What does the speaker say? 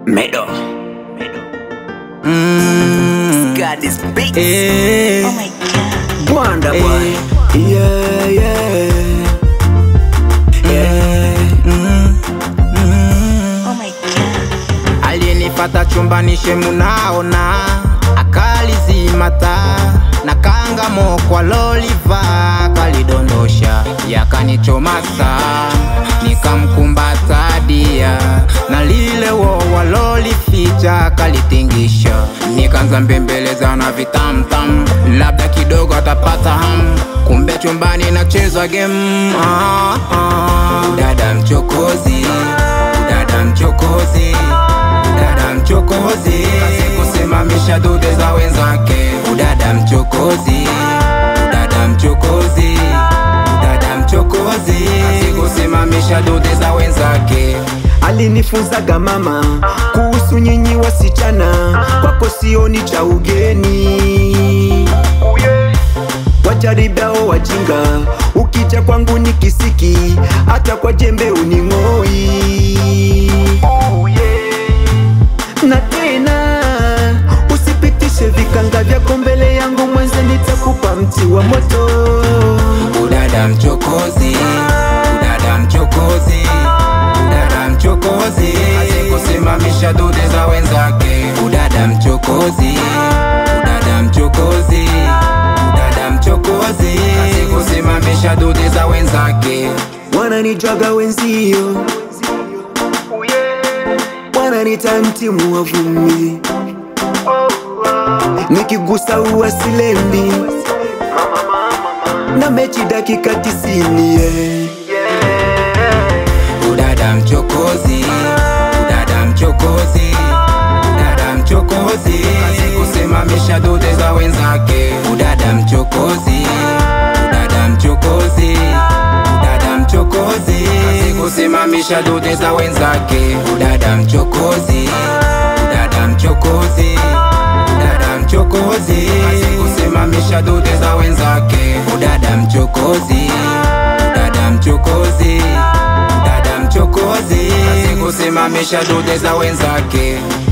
Medo. Mm. Got this beat. Eh. Oh my god. Wonder boy. Eh. Yeah, yeah. Yeah. Mm. Mm. Oh my god. aliyenipata chumbani shemu naona akalizimata na kangamo kwa loliva kalidondosha yakanichomasa nikamkumbata dia na lile wo walolificha kalitingisha nikaanza mbembeleza na vitamtam labda kidogo atapata ham kumbe chumbani nacheza game ah, ah. dada mchokozi dada mchokozi udada mchokozi kusimamisha dude za wenzake udada mchokozi udada mchokozi udada mchokozi kusimamisha dude za wenzake alinifunzaga mama kuhusu nyinyi wasichana, kwako sioni cha ugeni. Wajaribao wajinga, ukija kwangu ni kisiki, hata kwa jembe uning'oi. Na tena usipitishe vikanga vyako mbele yangu, mwenze nitakupa mti wa moto. udada mchokozi udada mchokozi udada mchokozi kusimamisha dude za wenzake udada mchokozi udada mchokozi udada mchokozi kusimamisha dude za wenzake wananijwaga wenzio, wananita mtimu wa vumbi, nikigusa uwasilendi na mechi dakika tisini yeah. udada mchokozi udada mchokozi udada mchokozi kusimamisha dude za wenzake udada mchokozi udada mchokozi udada mchokozi kusimamisha dude za wenzake udada mchokozi udada mchokozi udada mchokozi kusimamisha dude za wenzake udada mchokozi udada mchokozi dada mchokozi kusimamisha dude za wenzake